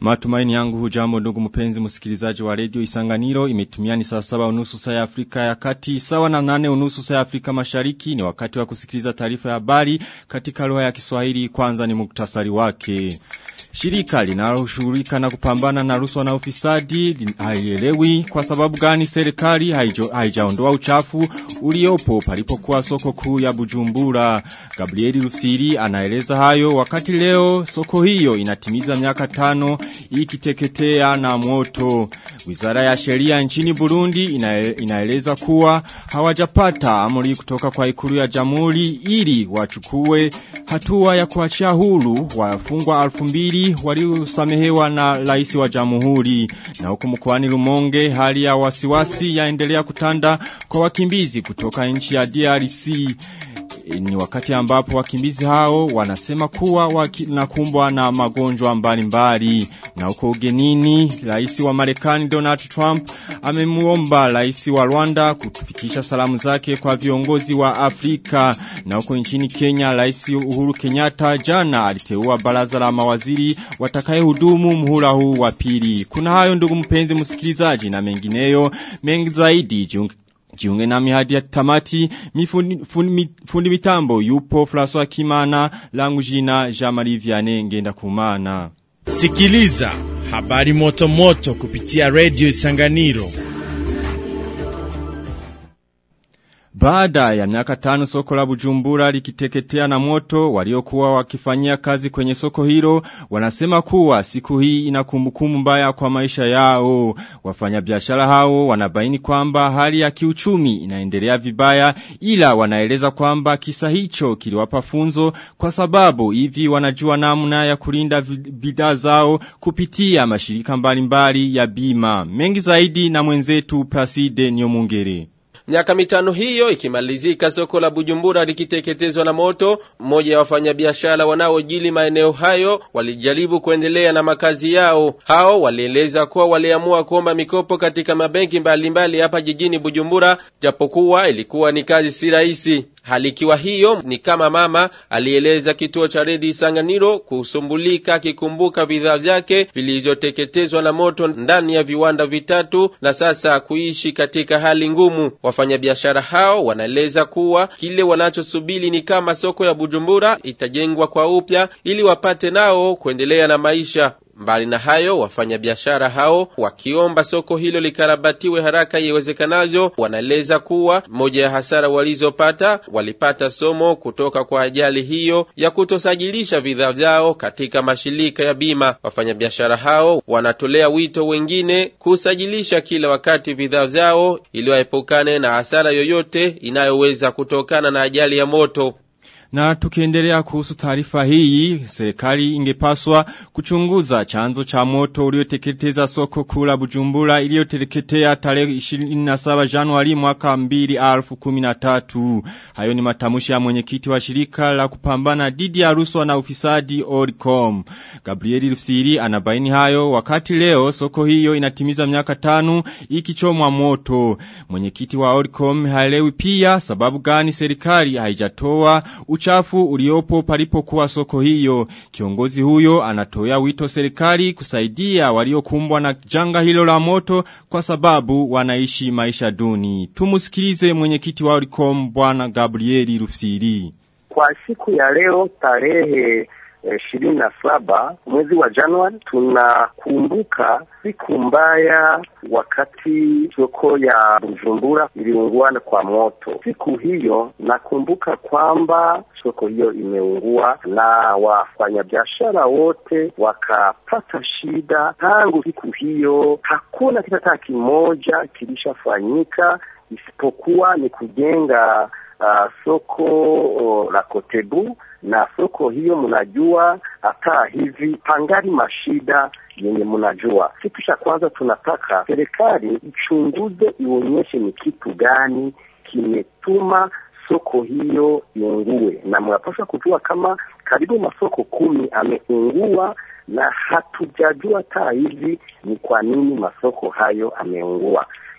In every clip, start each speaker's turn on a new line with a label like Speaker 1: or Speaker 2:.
Speaker 1: Matumaini yangu hujambo ndugu mpenzi msikilizaji wa redio Isanganiro imetumia ni saa saba unusu saa ya Afrika ya kati sawa na nane unusu saa ya Afrika mashariki ni wakati wa kusikiliza taarifa ya habari katika lugha ya Kiswahili kwanza ni muktasari wake. Shirika linaloshughulika na kupambana na rushwa na ufisadi haielewi kwa sababu gani serikali haijaondoa uchafu uliopo palipokuwa soko kuu ya Bujumbura. Gabrieli Rufsiri anaeleza hayo wakati leo soko hiyo inatimiza miaka tano ikiteketea na moto. Wizara ya sheria nchini Burundi inaeleza kuwa hawajapata amri kutoka kwa ikulu ya jamhuri ili wachukue hatua ya kuachia huru wafungwa 2000 waliosamehewa na rais wa jamhuri. Na huku mkoani Lumonge hali ya wasiwasi yaendelea kutanda kwa wakimbizi kutoka nchi ya DRC ni wakati ambapo wakimbizi hao wanasema kuwa wanakumbwa na magonjwa mbalimbali na huko ugenini rais wa Marekani Donald Trump amemuomba rais wa Rwanda kufikisha salamu zake kwa viongozi wa Afrika na huko nchini Kenya rais Uhuru Kenyatta jana aliteua baraza la mawaziri watakayehudumu muhula huu wa pili kuna hayo ndugu mpenzi msikilizaji na mengineyo mengi zaidi jiunge Jiunge nami hadi ya tamati mifundi fundi, fundi mitambo yupo François Kimana langu jina Jean-Marie Vianney ngenda kumana.
Speaker 2: Sikiliza habari moto moto kupitia Radio Isanganiro.
Speaker 1: Baada ya miaka tano soko la Bujumbura likiteketea na moto waliokuwa wakifanyia kazi kwenye soko hilo wanasema kuwa siku hii ina kumbukumbu mbaya kwa maisha yao. Wafanyabiashara hao wanabaini kwamba hali ya kiuchumi inaendelea vibaya ila wanaeleza kwamba kisa hicho kiliwapa funzo kwa sababu hivi wanajua namna ya kulinda bidhaa zao kupitia mashirika mbalimbali ya bima. Mengi zaidi na mwenzetu Placide Nyomungere.
Speaker 3: Miaka mitano hiyo ikimalizika soko la Bujumbura likiteketezwa na moto, mmoja ya wafanyabiashara wanaojili maeneo hayo walijaribu kuendelea na makazi yao. Hao walieleza kuwa waliamua kuomba mikopo katika mabenki mbalimbali hapa jijini Bujumbura, japokuwa ilikuwa ni kazi si rahisi. Hali ikiwa hiyo ni kama mama alieleza kituo cha redi Isanganiro kusumbulika akikumbuka bidhaa vyake vilivyoteketezwa na moto ndani ya viwanda vitatu na sasa kuishi katika hali ngumu. Wafanyabiashara hao wanaeleza kuwa kile wanachosubiri ni kama soko ya Bujumbura itajengwa kwa upya ili wapate nao kuendelea na maisha. Mbali na hayo, wafanyabiashara hao wakiomba soko hilo likarabatiwe haraka iwezekanavyo, wanaeleza kuwa moja ya hasara walizopata walipata somo kutoka kwa ajali hiyo ya kutosajilisha bidhaa vyao katika mashirika ya bima. Wafanyabiashara hao wanatolea wito wengine kusajilisha kila wakati bidhaa vyao ili waepukane na hasara yoyote inayoweza kutokana na ajali ya moto.
Speaker 1: Na tukiendelea kuhusu taarifa hii, serikali ingepaswa kuchunguza chanzo cha moto ulioteketeza soko kula Bujumbura iliyoteketea tarehe 27 Januari mwaka 2013. Hayo ni matamushi ya mwenyekiti wa shirika la kupambana dhidi ya rushwa na ufisadi Oricom. Gabrieli Rufsiri anabaini hayo wakati leo soko hiyo inatimiza miaka tano ikichomwa moto. Mwenyekiti wa Oricom haelewi pia sababu gani serikali haijatoa uchafu uliopo palipokuwa soko hiyo. Kiongozi huyo anatoa wito serikali kusaidia waliokumbwa na janga hilo la moto kwa sababu wanaishi maisha duni. Tumusikilize mwenyekiti wa Oricom bwana Gabrieli Rufsiri.
Speaker 4: Kwa siku ya leo tarehe ishirini na saba mwezi wa Januari tunakumbuka siku mbaya wakati soko ya Bujumbura iliungua kwa moto. Siku hiyo nakumbuka kwamba soko hiyo imeungua na wafanyabiashara wote wakapata shida. Tangu siku hiyo hakuna kitu hata kimoja kilishafanyika isipokuwa ni kujenga uh, soko uh, la Kotebu na soko hiyo mnajua, hata hivi pangari mashida yenye mnajua. Kitu cha kwanza tunataka serikali ichunguze, ionyeshe ni kitu gani kimetuma soko hiyo iungue, na mnapaswa kujua kama karibu masoko kumi ameungua na hatujajua hata hivi ni kwa nini masoko hayo ameungua.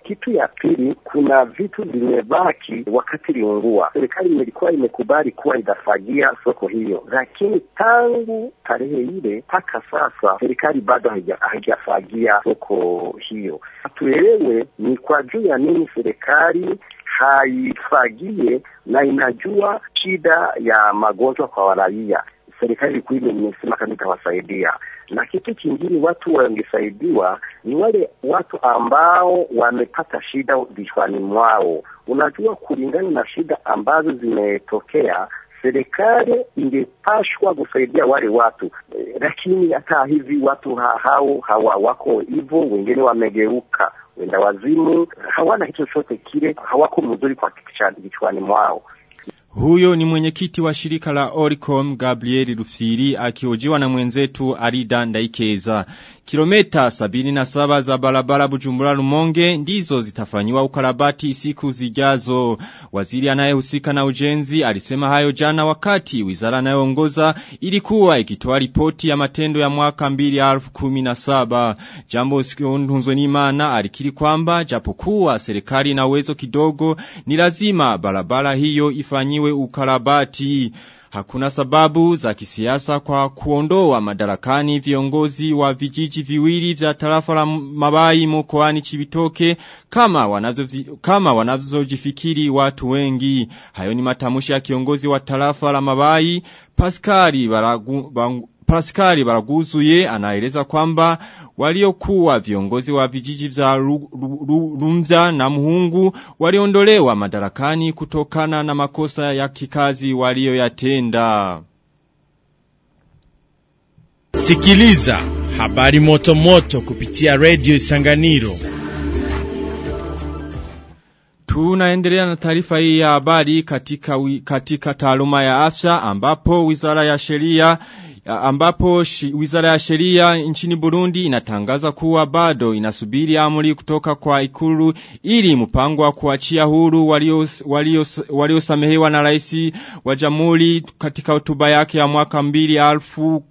Speaker 4: Kitu ya pili, kuna vitu vimebaki wakati iliungua. Serikali ilikuwa imekubali kuwa itafagia soko hiyo, lakini tangu tarehe ile mpaka sasa serikali bado haijafagia soko hiyo. Hatuelewe ni kwa juu ya nini serikali haifagie na inajua shida ya magonjwa kwa waraia. Serikali kuu imesema kama itawasaidia, na kitu kingine watu wangesaidiwa ni wale watu ambao wamepata shida vichwani mwao. Unajua, kulingana na shida ambazo zimetokea serikali ingepashwa kusaidia wale watu e, lakini hata hivi watu ha, hao hawa wako hivyo, wengine wamegeuka wenda wazimu, hawana kitu chochote kile, hawako mzuri kwa kichwani mwao.
Speaker 1: Huyo ni mwenyekiti wa shirika la Oricom Gabriel Rufsiri akiojiwa na mwenzetu Arida Ndaikeza. Kilometa sabini na saba za barabara Bujumbura Rumonge ndizo zitafanyiwa ukarabati siku zijazo. Waziri anayehusika na ujenzi alisema hayo jana wakati wizara anayoongoza ilikuwa ikitoa ripoti ya matendo ya mwaka 2017. Jambo Sikundunzwe Nimana alikiri kwamba japokuwa serikali na uwezo kidogo ni lazima barabara hiyo ifanyiwe ukarabati. Hakuna sababu za kisiasa kwa kuondoa madarakani viongozi wa vijiji viwili vya tarafa la mabai mkoani Chibitoke kama wanavyo kama wanavyojifikiri watu wengi. Hayo ni matamushi ya kiongozi wa tarafa la mabai Pascali Baragu, Bangu, Pascali Baraguzuye anaeleza kwamba waliokuwa viongozi wa vijiji vya Rumza na Muhungu waliondolewa madarakani kutokana na makosa ya kikazi walioyatenda.
Speaker 2: Sikiliza habari moto moto kupitia Radio Isanganiro.
Speaker 1: Tunaendelea na taarifa hii ya habari katika, katika taaluma ya afya ambapo wizara ya sheria ambapo shi, wizara ya sheria nchini Burundi inatangaza kuwa bado inasubiri amri kutoka kwa ikulu ili mpango wa kuachia huru waliosamehewa walio, walio na rais wa jamhuri katika hotuba yake ya mwaka mbili alfu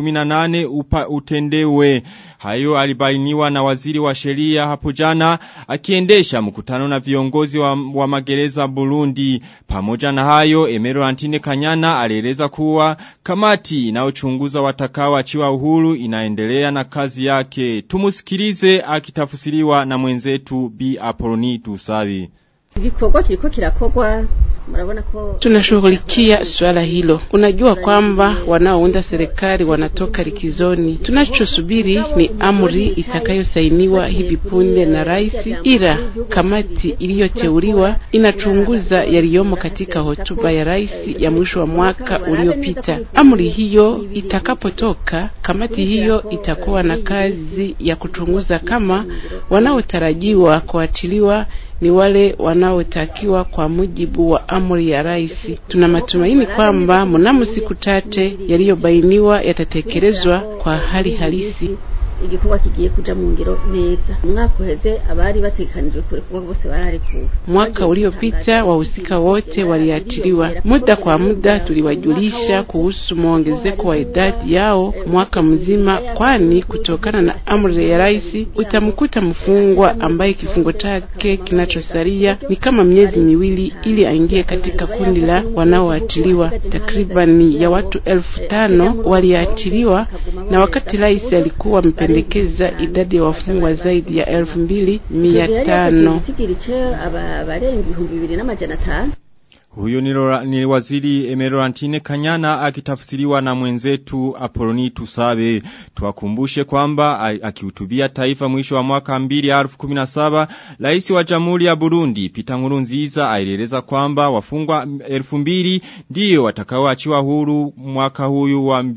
Speaker 1: 18 upa utendewe. Hayo alibainiwa na waziri wa sheria hapo jana akiendesha mkutano na viongozi wa, wa magereza Burundi. Pamoja na hayo, Emero Antine Kanyana alieleza kuwa kamati inayochunguza watakao achiwa uhuru inaendelea na kazi yake. Tumusikilize akitafsiriwa na mwenzetu B Apoloni Tusavi.
Speaker 5: Igikorwa kiriko kirakogwa murabona ko
Speaker 6: tunashughulikia swala hilo. Unajua kwamba wanaounda serikali wanatoka likizoni. Tunachosubiri ni amri itakayosainiwa hivi punde na rais, ila kamati iliyoteuliwa inachunguza yaliyomo katika hotuba ya rais ya mwisho wa mwaka uliopita. Amri hiyo itakapotoka, kamati hiyo itakuwa na kazi ya kuchunguza kama wanaotarajiwa kuachiliwa ni wale wanaotakiwa kwa mujibu wa amri ya rais. Tuna matumaini kwamba mnamo siku chache yaliyobainiwa yatatekelezwa kwa hali halisi.
Speaker 5: igikorwa kigiye kuja mu ngiro neza umwaka uheze abari batekanijwe kurekurwa bose bararekuwe
Speaker 6: Mwaka uliopita wahusika wote waliachiliwa. Muda kwa muda tuliwajulisha kuhusu mwongezeko wa idadi yao mwaka mzima, kwani kutokana na amri ya rais utamkuta mfungwa ambaye kifungo chake kinachosalia ni kama miezi miwili ili aingie katika kundi la wanaoachiliwa. Takribani ya watu elfu tano waliachiliwa, na wakati rais alikuwa amependekeza idadi ya wafungwa zaidi ya elfu mbili mia tano.
Speaker 5: igitigiri abarenga ibihumbi bibiri n'amajana atanu
Speaker 1: Huyo ni, Lora- ni waziri Emerantine Kanyana akitafsiriwa na mwenzetu Apoloni Tusabe. Tuwakumbushe kwamba a- akihutubia taifa mwisho wa mwaka 2017 rais wa Jamhuri ya Burundi Peter Nkurunziza alieleza kwamba wafungwa 2000 ndio watakaoachiwa huru mwaka huyu wa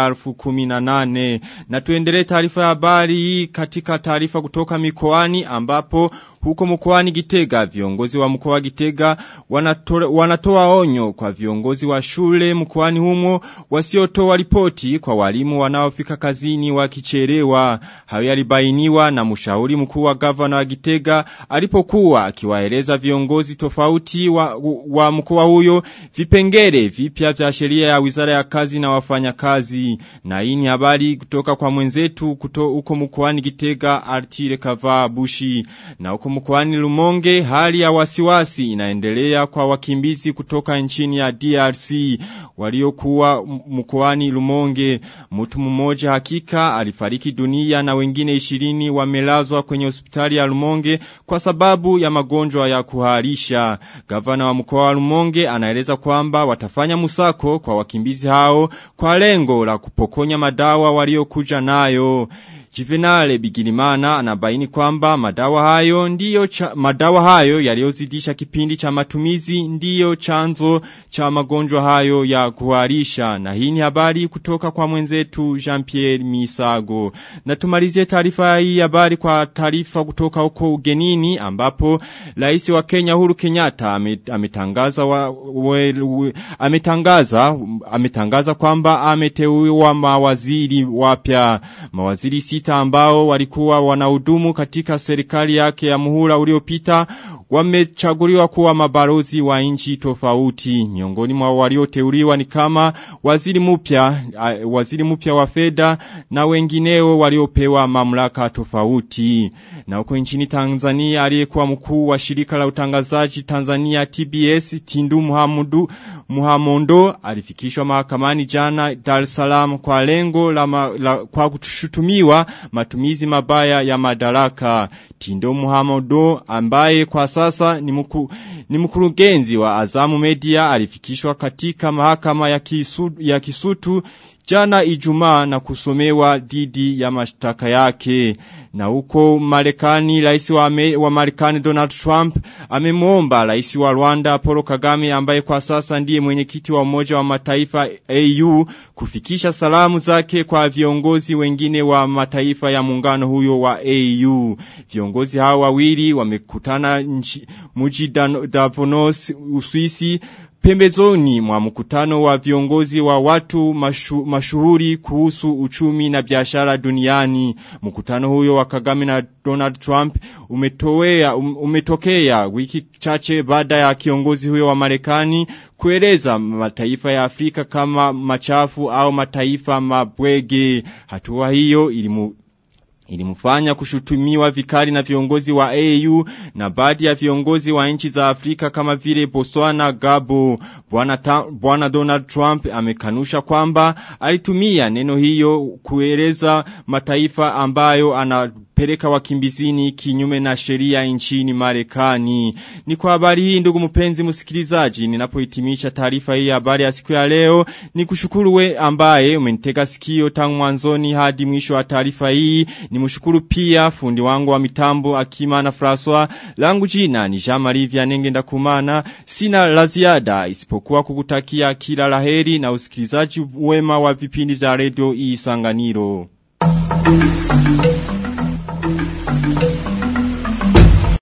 Speaker 1: 2018. Na tuendelee taarifa ya habari hii katika taarifa kutoka mikoani ambapo huko mkoani Gitega viongozi wa mkoa wa Gitega wanatoa, wanatoa onyo kwa viongozi wa shule mkoani humo wasiotoa ripoti kwa walimu wanaofika kazini wakichelewa. Hayo yalibainiwa na mshauri mkuu wa gavana wa Gitega alipokuwa akiwaeleza viongozi tofauti wa, wa mkoa huyo vipengele vipya vya sheria ya Wizara ya Kazi na wafanyakazi. Na hii ni habari kutoka kwa mwenzetu kuto huko mkoani Gitega Artire Kava Bushi na huko mkoani Lumonge hali ya wasiwasi inaendelea kwa wakimbizi kutoka nchini ya DRC waliokuwa mkoani Lumonge mtu mmoja hakika alifariki dunia na wengine 20 wamelazwa kwenye hospitali ya Lumonge kwa sababu ya magonjwa ya kuharisha gavana wa mkoa wa Lumonge anaeleza kwamba watafanya musako kwa wakimbizi hao kwa lengo la kupokonya madawa waliokuja nayo Jivenale Bigirimana anabaini kwamba madawa hayo ndiyo cha, madawa hayo yaliyozidisha kipindi cha matumizi ndiyo chanzo cha magonjwa hayo ya kuharisha na hii ni habari kutoka kwa mwenzetu Jean-Pierre Misago na tumalizie taarifa hii habari kwa taarifa kutoka huko ugenini ambapo rais wa Kenya Huru Kenyatta ametangaza wa, we, we, ametangaza ametangaza kwamba ameteuwa mawaziri wapya mawaziri sita ambao walikuwa wanahudumu katika serikali yake ya muhula uliopita wamechaguliwa kuwa mabalozi wa nchi tofauti miongoni mwa walioteuliwa ni kama waziri mpya waziri mpya wa fedha na wengineo waliopewa mamlaka tofauti na huko nchini Tanzania aliyekuwa mkuu wa shirika la utangazaji Tanzania TBS Tindu Muhammadu Muhamondo alifikishwa mahakamani jana Dar es Salaam kwa lengo la, ma, la kwa kutushutumiwa matumizi mabaya ya madaraka Tindo Muhammadu ambaye kwa sasa ni, mku, ni mkurugenzi wa Azamu Media alifikishwa katika mahakama ya, kisu, ya Kisutu jana ijumaa na kusomewa dhidi ya mashtaka yake. Na huko Marekani, rais wa, wa Marekani Donald Trump amemwomba rais wa Rwanda Paul Kagame ambaye kwa sasa ndiye mwenyekiti wa Umoja wa Mataifa AU kufikisha salamu zake kwa viongozi wengine wa mataifa ya muungano huyo wa AU. Viongozi hao wawili wamekutana mji Davos Uswisi pembezoni mwa mkutano wa viongozi wa watu mashu, mashuhuri kuhusu uchumi na biashara duniani. Mkutano huyo wa Kagame na Donald Trump umetowea, um, umetokea wiki chache baada ya kiongozi huyo wa Marekani kueleza mataifa ya Afrika kama machafu au mataifa mabwege. Hatua hiyo ilimu ilimfanya kushutumiwa vikali na viongozi wa AU na baadhi ya viongozi wa nchi za Afrika kama vile Botswana, Gabo. Bwana Donald Trump amekanusha kwamba alitumia neno hiyo kueleza mataifa ambayo anapeleka wakimbizini kinyume na sheria nchini Marekani. Ni kwa habari hii ndugu mpenzi msikilizaji, ninapohitimisha taarifa hii habari ya siku ya leo, ni kushukuru we ambaye umenitega sikio tangu mwanzoni hadi mwisho wa taarifa hii. Ni mshukuru pia fundi wangu wa mitambo Akima na François. Langu jina ni Jean-Marie Vianenge ndakumana. Sina la ziada isipokuwa kukutakia kila laheri na usikilizaji wema wa vipindi vya redio Isanganiro.